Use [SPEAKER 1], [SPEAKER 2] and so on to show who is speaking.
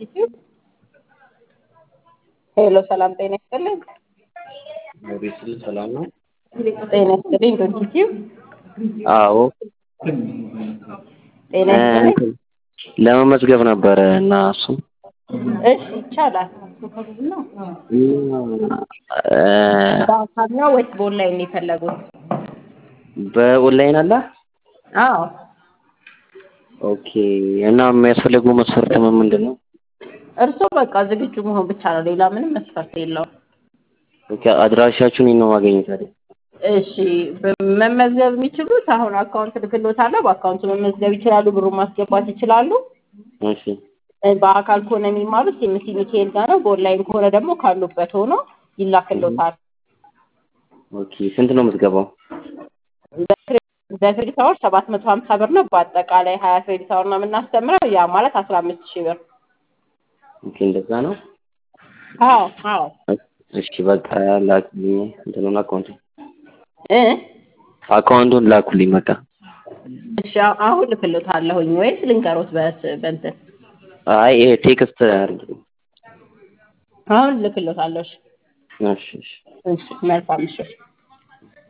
[SPEAKER 1] ኢንስቲትዩት ሄሎ፣ ሰላም ጤና ይስጥልኝ።
[SPEAKER 2] ቤት ሰላም ነው?
[SPEAKER 1] ጤና ይስጥልኝ። ኢንስቲትዩት
[SPEAKER 2] አዎ
[SPEAKER 1] ጤና ይስጥልኝ።
[SPEAKER 2] ለመመዝገብ ነበረ እና እሱ
[SPEAKER 1] እሺ፣ ይቻላል።
[SPEAKER 2] እ
[SPEAKER 1] በአካል ነው ወይስ በኦንላይን ነው የፈለጉት?
[SPEAKER 2] በኦንላይን አለ።
[SPEAKER 1] አዎ
[SPEAKER 2] ኦኬ። እና የሚያስፈልገው መስፈርት ምን ምንድን ነው?
[SPEAKER 1] እርስዎ በቃ ዝግጁ መሆን ብቻ ነው። ሌላ ምንም መስፈርት የለውም።
[SPEAKER 2] ኦኬ። አድራሻችሁን የት ነው ማገኘት ታዲያ?
[SPEAKER 1] እሺ መመዝገብ የሚችሉት አሁን አካውንት ልክሎታለሁ። በአካውንቱ መመዝገብ ይችላሉ። ብሩን ማስገባት ይችላሉ።
[SPEAKER 2] እሺ
[SPEAKER 1] እ በአካል ከሆነ የሚማሩት የምሲ ሚካኤል ጋር ነው። በኦንላይን ከሆነ ደግሞ ካሉበት ሆኖ ይላክሎታል።
[SPEAKER 2] ኦኬ። ስንት ነው የምትገባው?
[SPEAKER 1] በክሬዲት አወር ሰባት መቶ ሀምሳ ብር ነው። በአጠቃላይ ሀያ ክሬዲት አወር ነው የምናስተምረው። ያ ማለት አስራ አምስት ሺህ ብር።
[SPEAKER 2] ኦኬ። እንደዛ ነው።
[SPEAKER 1] አዎ አዎ
[SPEAKER 2] እሺ በቃ ላኩልኝ እንትኑን አካውንቱን
[SPEAKER 1] እ
[SPEAKER 2] አካውንቱን ላኩልኝ በቃ።
[SPEAKER 1] እሺ አሁ- አሁን ልክሎታለሁኝ ወይስ ልንገሮት በስ በእንትን
[SPEAKER 2] አይ ይሄ ቴክስት አድርጊልኝ።
[SPEAKER 1] አሁን ልክሎታለሁ። እሺ
[SPEAKER 2] እሺ እሺ
[SPEAKER 1] እሺ መልካም ምሽት።